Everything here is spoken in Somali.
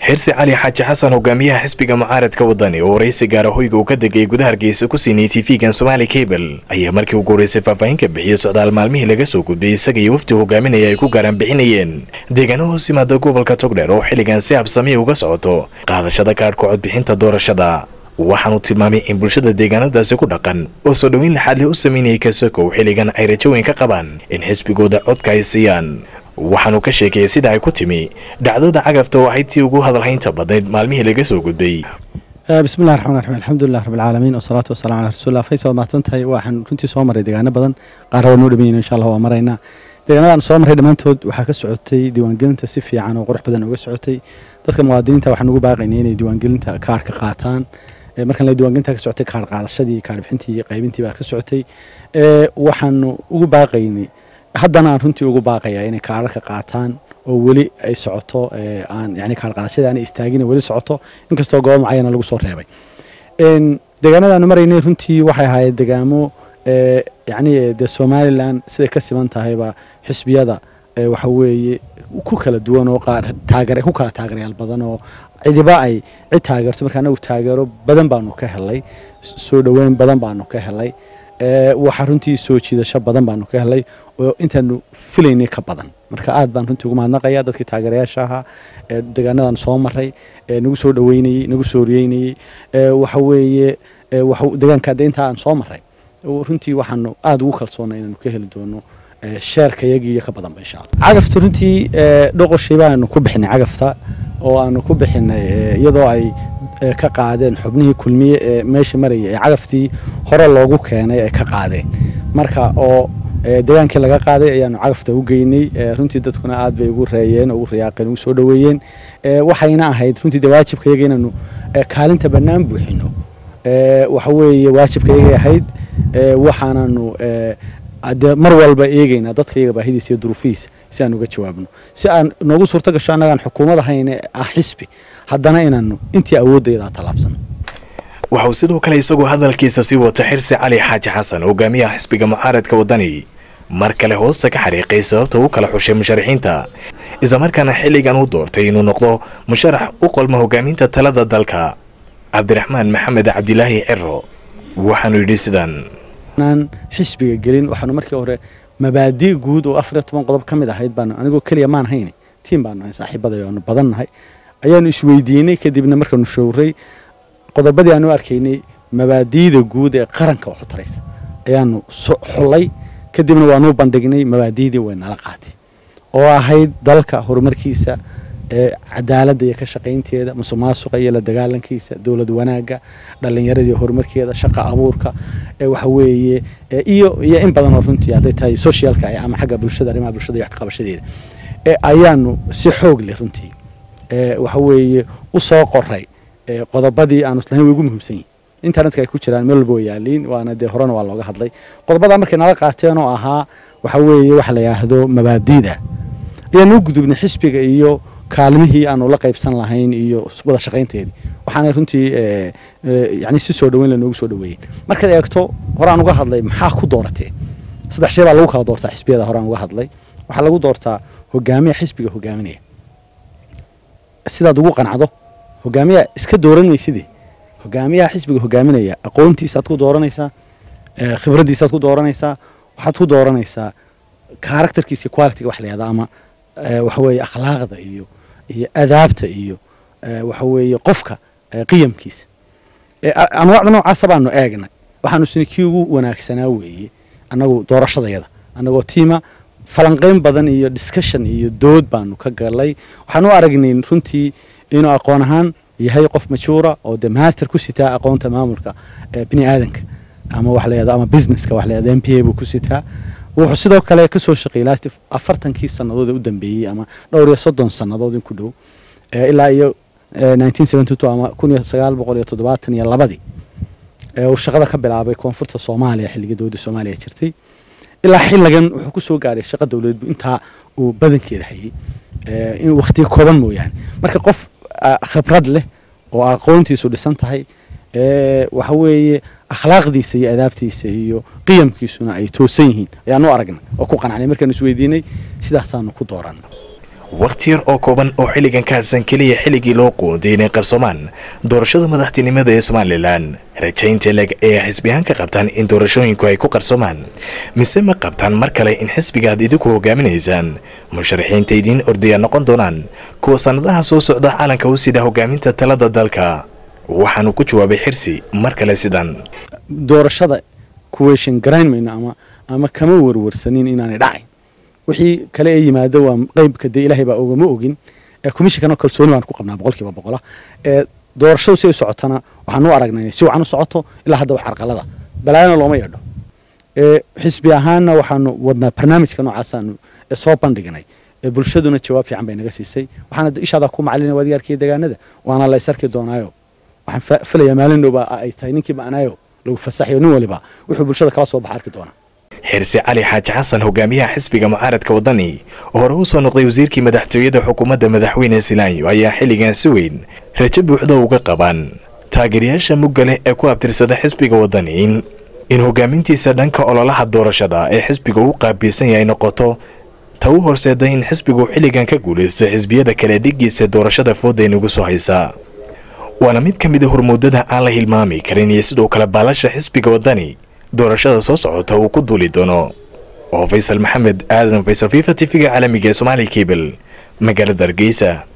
xirsi cali xaaji xasan hogaamiyaha xisbiga mucaaradka wadani oo waraysi gaara hoyga uu ka degay gudaha hargeysa ku siinayay tv-gan somaali cable ayaa markii ugu horeysay faahfaahin ka bixiyey socdaal maalmihii laga soo gudbiyey isaga iyo wafdi hogaaminaya ay ku gaaraan bixinayeen deegaano hoos yimaada gobolka togdheer oo xilligan si habsamiya uga socoto qaadashada kaadhka codbixinta doorashada waxaanu tilmaamay in bulshada deegaanadaasi ku dhaqan oo soo dhoweyn laxaadle u sameynayay kasokow xilligan ay rajo weyn ka qabaan in xisbigooda codka ay siiyaan waxaanu ka sheekayay sida ay ku timi dhacdada cagafta oo ahayd tii ugu hadalhaynta badnayd maalmihii laga soo gudbay bismillahi raxmaan raxiim alxamdulilah rabbilcaalamiin wasalaatu wasalamu calaa rasuulillah faysal waad mahadsan tahay waxaan runtii soo marray deegaano badan qaarna waa noo dhameyn insha allah waa maraynaa deegaanadaan soo marray dhammaantood waxaa ka socotay diiwaangelinta si fiican oo qurux badan uga socotay dadka muwaadiniinta waxaan ugu baaqaynay inay diiwaangelinta kaarhka qaataan markan la diiwaangelinta ka socotay kaar qaadashadii kaar bixintii iyo qaybintii baa ka socotay waxaanu ugu baaqaynay haddana aan runtii ugu baaqayaa inay kaararka qaataan oo weli ay socoto aan yani kaar qaadashadii aanay istaagin weli socoto inkastoo goobo macayana lagu soo reebay deegaanadaanu maraynay runtii waxay ahaayeen degaamo yani dee somalilan siday ka siman tahayba xisbiyada waxa weeye ku kala duwan oo qaar taageer ku kala taageerayaal badan oo cidiba ay cid taageerto marka anagu taageero badan baanu ka helay soo dhoweyn badan baanu ka helay waxaa runtii soo jiidasho badan baanu ka helay oo intaanu filaynay ka badan marka aad baan runtii ugu mahadnaqaya dadkii taageerayaasha ahaa ee deegaanadan soo maray ee nagu soo dhoweynayey nagu soo riyeynayey waxa weeye deegaanka de intaa aan soo maray runtii waxaanu aada ugu kalsoonay inaanu ka heli doono sheerka yagiiyo ka badanba insha alla cagafta runtii dhoqoshii baanu ku bixinay cagafta oo aanu ku bixinay iyadoo ay ka qaadeen xubnihii kulmiye ee meesha marayay ee cagaftii hore loogu keenay ay ka qaadeen marka oo degaankii laga qaaday ayaanu cagafta u geynay runtii dadkuna aad bay ugu reeyeen ugu riyaaqeen ugu soo dhoweeyeen waxayna ahayd runtii de waajibka yaga inaanu kaalinta bannaan buuxino waxa weeye waajibka yagay ahayd waxaananu de mar walba eegeynaa dadka iyaga baahidiisa iyo duruufihiisa si aan uga jawaabno si aan noogu suurto gasho annagaan xukuumad ahayn ah xisbi haddana inaanu intii awoodayda tallaabsano waxauu sidoo kale isagoo hadalkiisa sii wata xirsi cali xaaji xasan hogaamiyaha xisbiga mucaaradka wadani mar kale hoosta ka xariiqay sababta u kala xushay musharaxiinta islamarkaana xilligan u doortay inuu noqdo musharax u qolma hogaaminta talada dalka cabdiraxmaan maxamed cabdilaahi ciro waxaanu yidhi sidan xisbiga gelin waxaanu markii hore mabaadi guud oo afariyo toban qodob ka mid ahayd baanu anigoo keliya maan hayna tiim baanu ahay saaxiibaday aanu badan nahay ayaanu isweydiinay kadibna markaanu showray qodobadii aanu arkaynay mabaadiida guud ee qaranka waxu taraysa ayaanu xullay kadibna waanuu bandhignay mabaadiidii way nala qaatay oo ahayd dalka horumarkiisa cadaaladda iyo ka shaqaynteeda musuq maasuqa iyo la dagaalankiisa dowlad wanaagga dhallinyaradii horumarkeeda shaqa abuurka waxa weeye iyo iyo in badan oo runtii hadday tahay socialka ama xagga bulshada arrimaha bulshada iyo wax ka qabashadeeda ayaanu si xoog leh runtii waxa weeye u soo qoray qodobadii aanu islahayn way ugu muhiimsan yihin internetka ay ku jiraan meel walba way yaaliin waana dee horena waa looga hadlay qodobadaa markay nala qaateen oo ahaa waxa weeye waxa la yidhaahdo mabaadiida ayaanu u gudubnay xisbiga iyo kaalmihii aanu la qaybsan lahayn iyo wada shaqaynteedii waxaana runtii yani si soo dhoweyn lanoogu soo dhoweeyeen markaad eegto horaan uga hadlay maxaa ku dooratee saddex shay baa lagu kala doortaa xisbiyada horaan uga hadlay waxaa lagu doortaa hogaamiya xisbiga hogaaminaya sidaad ugu qancdo hogaamiya iska dooran maysidee hogaamiyaha xisbiga hogaaminaya aqoontiisaad ku dooranaysaa khibraddiisaad ku dooranaysaa waxaad ku dooranaysaa karakterkiisa iyo qualitiga wax la yahda ama waxa weeye akhlaaqda iyo iyo adaabta iyo waxa weeye qofka qiyamkiisa anwaacda noocaasa baanu eegnay waxaanu sini kii ugu wanaagsanaa weeye annagu doorashadayada annagoo tiima falanqayn badan iyo discussion iyo dood baanu ka galay waxaan u aragnay runtii inuu aqoon ahaan yahay qof majuura oo de master ku sitaa aqoonta maamulka bini aadanka ama wax layahdo ama businesska wax layahdo m p a buu ku sitaa wuxuu sidoo kale kasoo shaqeeyey last afartankii sannadood ee u dambeeyey ama dhowr iyo soddon sannadood in ku dhow ilaa iyo nineteen seventy two ama kun iyo sagaal boqol iyo toddobaatan iyo labadii uu shaqada ka bilaabay koonfurta soomaaliya xilligii dowladda soomaaliya jirtay ilaa xilligan wuxuu ku soo gaadhay shaqa dowladeedbu intaa uu badankeeda hayay in wakhtiga kooban mooyaane marka qof khibrad leh oo aqoontiisu dhisan tahay waxa weeye akhlaaqdiisa iyo adaabtiisa iyo qiyamkiisuna ay toosan yihiin ayaanu aragnay oo ku qanacnay markaanu isweydiinay sidaasaanu ku dooran wakhti yar oo kooban oo xilligan ka hadhsan keliya xilligii loo qoonday inay qarsoomaan doorashada madaxtinimada ee somalilan rajaynta leg ee xisbiyahaan ka qabtaan in doorashooyinku ay ku qarsoomaan mise ma qabtaan mar kale in xisbiga aad idinku hogaaminaysaan musharaxiinta idiin ordaya noqon doonaan kuwa sannadaha soo socda caalanka u sida hogaaminta talada dalka waxaanu ku jawaabay xirsi mar kale sidan doorashada kuweeshan garayn mayno ama ama kama warwarsanin inaanay dhacayn wixii kale ee yimaado waa qeybka dee ilaahay baa ogama ogin ee komishinkana kalsooni baan ku qabnaa boqolkiiba boqola ee doorashadu si ay socotana waxaan u aragnay si wacan u socoto ilaa hadda wax carqalada balaayana looma yeedho ee xisbi ahaanna waxaanu wadnaa barnaamijka noocaasaan ee soo bandhignay ee bulshaduna jawaab fiican bay naga siisay waxaana ishaadaa ku macalina waadigaarkiiyo deegaanada waana la isarki doonaayo waxaan filayaa maalin dhowba ay tahay ninkii ma'naayo lagu fasaxayo nin waliba wuxuu bulshada kala soo baxa arki doonaa xirsi cali xaaji xasan hogaamiyaha xisbiga mucaaradka waddani oo hore u soo noqday wasiirkii madaxtooyada xukuumadda madaxweyne silaanyo ayaa xilligan si weyn rajo buuxda uga qabaan taageerayaasha mugga leh ee ku abtirsada xisbiga waddani in hogaamintiisa dhanka ololaha doorashada ee xisbiga uu qaabilsan yahay noqoto ta u horseeday in xisbigu xilligan ka guulaysto xisbiyada kale dhigiisa doorashada fooda inagu soo haysa waana mid ka mid a hormuudada aan la hilmaami karin iyo sidoo kale baalasha xisbiga waddani doorashada soo socota uu ku duuli doono oo faysal maxamed aadan faysal fifa t v-ga caalamiga ee somaali kabel magaalada hargeysa